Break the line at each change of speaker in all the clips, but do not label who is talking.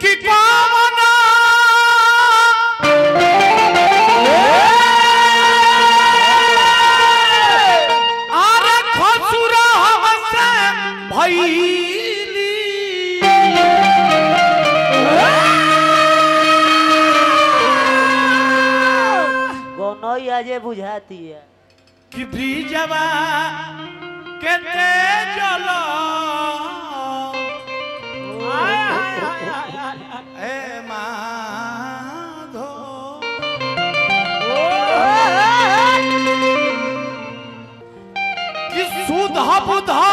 कि कामना अरे खसुरा हमसे भइली
कोनो आजे बुझाती है
कि ब्रिजवा के तेजल ए माधो कि सुधा बुधा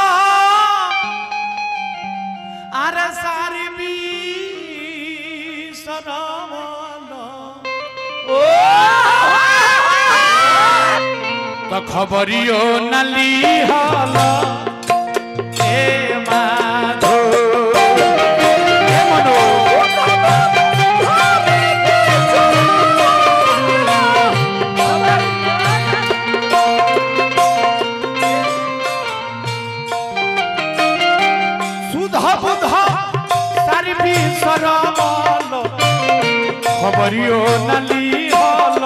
अरे सारी बी तो खबरियो नली हल ए माधो ए मनो सुधा बुधा सारी भी सरमल खबरियो नली हल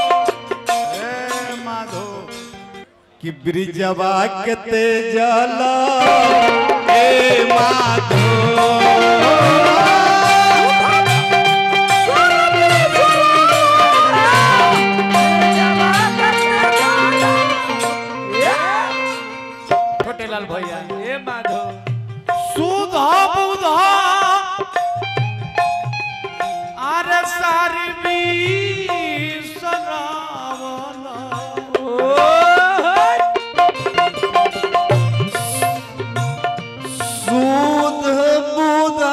ए माधो
कि ब्रिजवा के तेजल ए माधो
छोटे लाल भैया ए माधो सुधा बुधा अरे सारी भी
सूद बुधा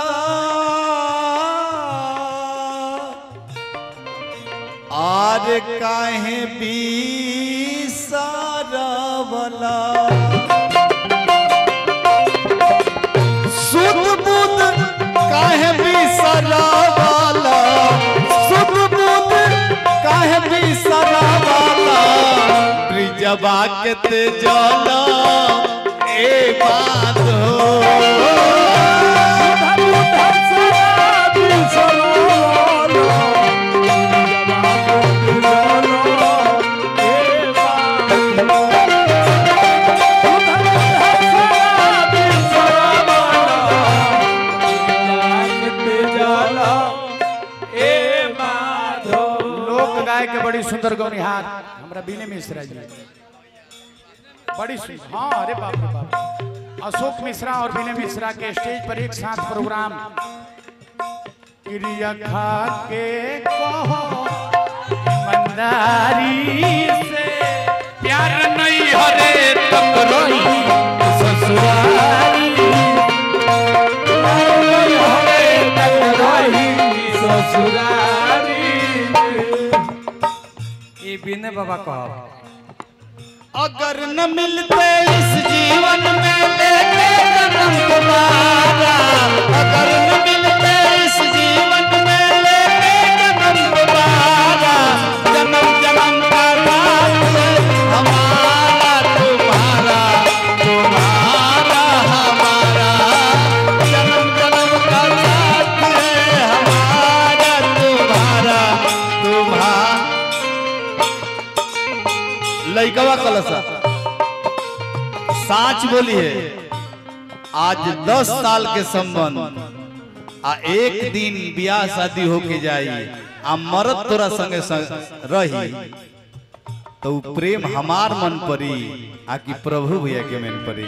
आर काहे बीसरवला सुध बुध काहे बिसरावाला सुध बुध काहे बिसरावाला ब्रिजवा के तेजल ए बाधो
लोक गाय के बड़ी सुंदर गौनिहार हमरा बीने मिश्रा जी बड़ी सुंदर हाँ अरे बाप रे बाप अशोक मिश्रा और बीने मिश्रा के स्टेज पर एक साथ प्रोग्राम क्रिया खा के कहो मंदारी से प्यार नहीं हरे तक रही ससुरारी प्यार नहीं हरे तक रही ससुरारी ये बिने बाबा कहो
अगर न मिलते इस जीवन में लेके जन्म तुम्हारा अगर न मिलते इस जीवन में लेके जन्म तुम्हारा जन्म जन्म का साथ है हमारा तुम्हारा तुम्हारा हमारा जन्म जन्म का साथ है हमारा तुम्हारा तुम्हारा लइकवा कलसा साच बोली है आज दस साल के संबंध आ एक दिन ब्याह शादी होके जाई आ मरद तोरा संगे संग रही तो उ प्रेम हमार मन परी आ कि प्रभु भैया के मन परी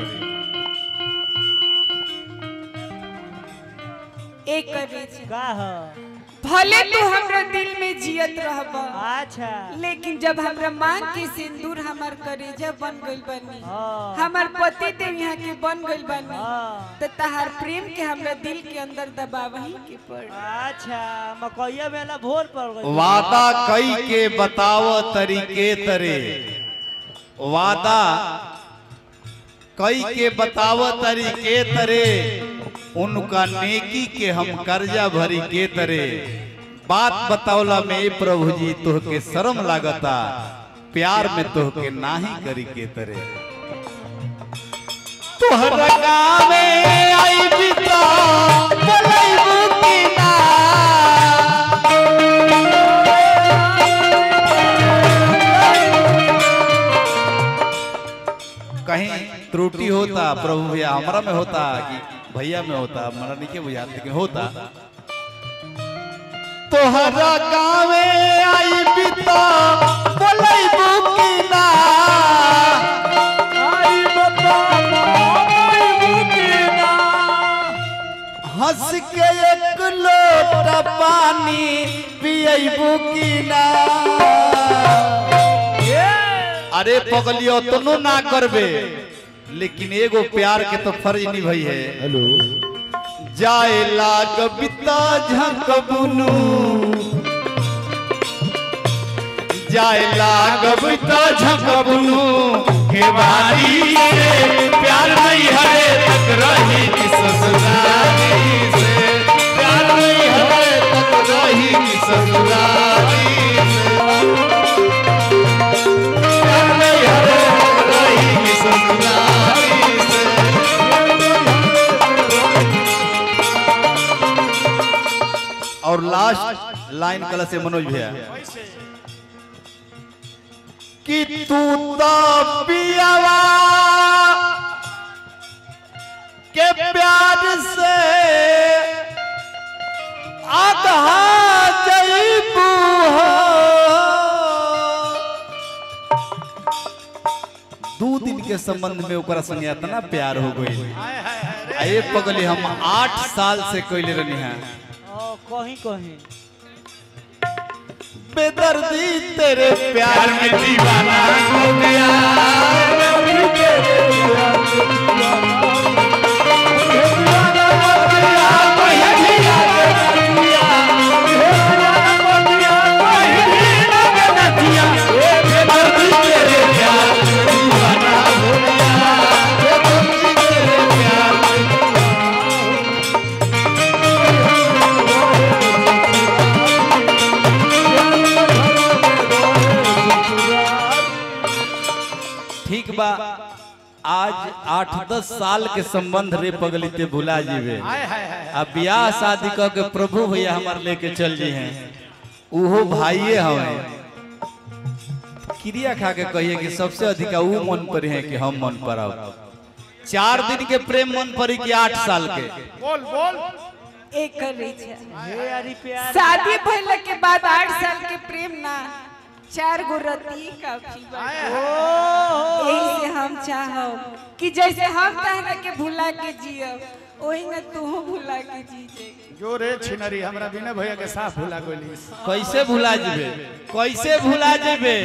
एक करेज
का ह
भले तू हमरा दिल में जियत रहब
अच्छा
लेकिन जब हमरा मांग के सिंदूर हमार करेजा बन गइल बानी
हाँ।
हमार पति देव यहाँ के बन गइल बानी
हाँ।
तो तहार प्रेम के हमरा दिल के अंदर दबावही के पड़
अच्छा मकैया मेला भोर पड़ गई
वादा कई के बताव तरीके तरे वादा कई के बताव तरीके तरे उनका नेकी के हम कर्जा भरी के तरे बात बतावला में ए प्रभु जी तोहके शर्म लागता प्यार में तोहके नाही करी के तरे तोहर गावे आई बिता बोलैबू की होता प्रभु भैया हमारा में होता कि भैया में होता हमारा नहीं के बुझात लेकिन होता तोहरा गावे आई बिता बोलै बुकिना
आई बता आई बुकिना
हंस के एक लोटा पानी पियै बुकिना अरे पगलियो तनो ना करबे लेकिन एगो प्यार के तो फर्ज निभाई है हेलो जाए लाग बिता झक बुनु जाए लाग बिता झक बुनु के बारी से प्यार नहीं हरे तक रही कि ससुराली से प्यार नहीं हरे तक रही कि ससुराली से प्यार नहीं हरे तक रही कि ससुराली से और लास्ट लाइन कल से मनोज भैया कि तू तो पियावा के प्यार से आधा जईबू हो दू दिन के संबंध में ओकरा संगे इतना प्यार हो गई आए पगली हम आठ साल से कैले रहनी है
ओ कहीं कहीं
बेदर्दी तेरे प्यार में दीवाना हो गया ठीक बा आज आठ दस साल के संबंध रे पगली ते भुला जीवे
हाय हाय हाय
अब ब्याह शादी क के प्रभु भैया हमार लेके चल जी हैं उहो भाइये हमें क्रिया खा के कहिए कि सबसे अधिक ऊ मन पर है कि हम मन पर आओ चार दिन के प्रेम मन पर कि आठ साल के
बोल बोल
एक करे छे
हे अरे प्यार
शादी भइला के बाद आठ साल के प्रेम ना चार गो रती काफी बा यही से हम चाहब कि जैसे हम तहरा के भुला के जियब ओही में तू भुला के जी जे
जो रे छिनरी हमरा बिना भैया के साफ भुला गोली
कैसे भुला जेबे कैसे भुला जेबे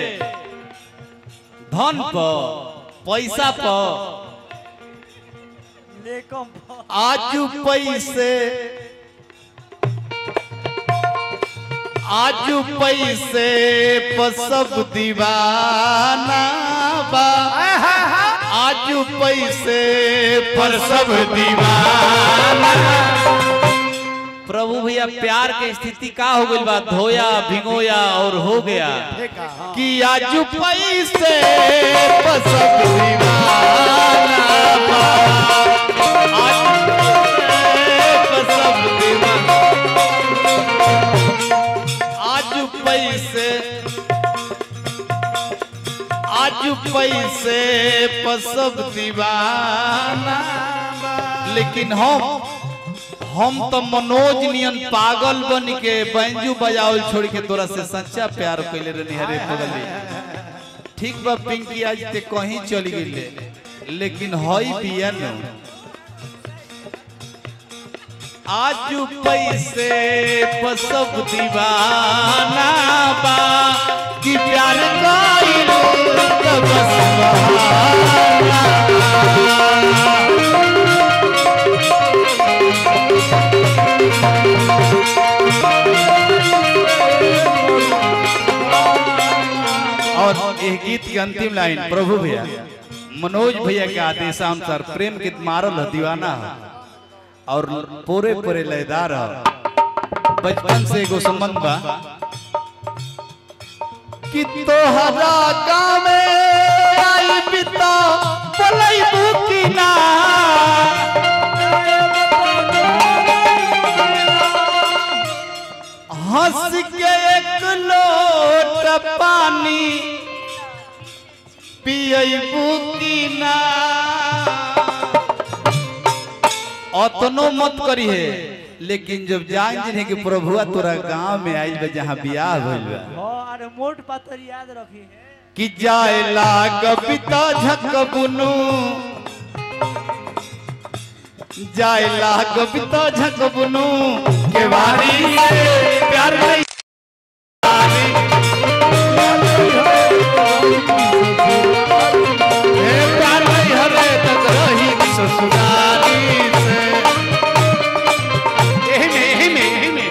धन पर पैसा पर
लेकम
आजू पैसे आजू पैसे पर सब दीवाना बा आजू पैसे पर सब दीवाना प्रभु भैया प्यार के स्थिति का हो गई बा धोया भिगोया और हो गया
देखा हाँ।
कि आजू पैसे पर सब दीवाना बा आजू पैसे पर सब दीवाना आजू पैसे आजू पैसे पर सब दीवाना बा। लेकिन हम हम तो मनोज नियन पागल बन के बैंजू बजावल छोड़ के तोरा से सच्चा प्यार कैले रहनी हरे पगली ठीक बा पिंकी आज ते कहीं चली गई लेकिन हई बिया न आजू पैसे पर सब दीवाना बा कि प्यार कइल त बस बहाना और ये गीत के अंतिम लाइन प्रभु भैया मनोज भैया के आदेशानुसार प्रेम गीत मारल ह, दीवाना ह। और पूरे पूरे लयदार ह। बचपन से एगो संबंध बा कि तोहरा गाँव में आई बिता बोलै बुकिना हंस के एक लोट पानी पियबू की ना अतनो मत करी है लेकिन जब जान जिन्हें कि प्रभुआ तोरा गांव में आई बा जहाँ बियाह भइल बा
हाँ अरे मोट पातर याद रखी है
कि जाए लाग पिता झक बुनु जाए लाग पिता झक बुनु के बारी से प्यार नहीं हे प्यार नहीं हरे तक रही ससुराली से
यही में यही में यही में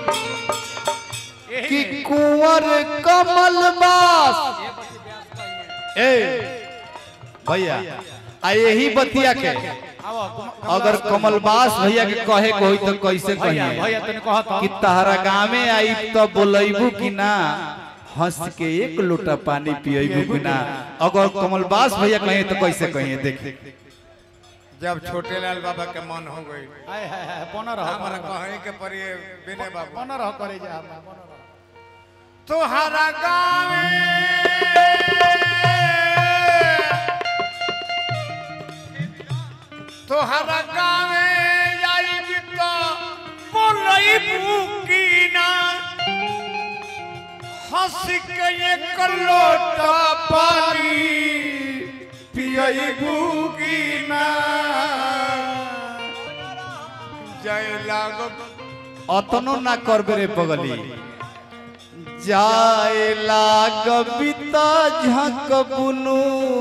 कि कुंवर कमल बास ए भैया आ यही बतिया के
आओ, कम-
अगर कमलबास भैया के कहे को होई तो कैसे
भैया
कहिए
भैया तने कहत
कि तहरा गाँवे आई तो बोलेबू कि ना हंस के एक लोटा पानी पिएबू कि ना अगर कमलबास भैया कहे तो कैसे कहिए देख
जब छोटे लाल बाबा के मन हो गई
हाय हाय हाय पोना रह
हमारा कहे के परिए बिने बाबा
पोना रह करे जा पोना रह
तुहरा गाँव तुहरा गाँव आई तो बोलई बुकीना हंस के एक लोटा पानी पियई बुकीना जय लागब
अतनो ना करबे रे पगली जाए लाग बिता झक बुनु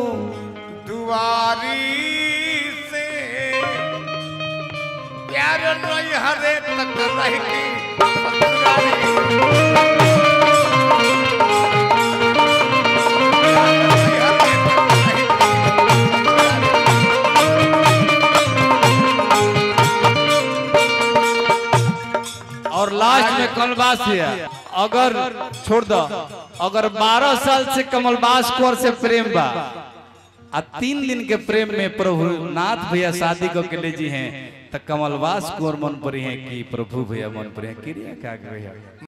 दुआरी से प्यार नहीं हरे तक रहती ससुरारी। प्यार नहीं हरे तक रहती
और लास्ट में कमलबास है अगर छोड़ दो अगर 12 साल से कमलबास कौर से प्रेम बा आ तीन दिन के प्रेम में प्रभु नाथ भैया शादी को के ले जी हैं तो कमलबास कौर मन पड़ी है कि प्रभु भैया मन पड़ी है क्रिया क्या भैया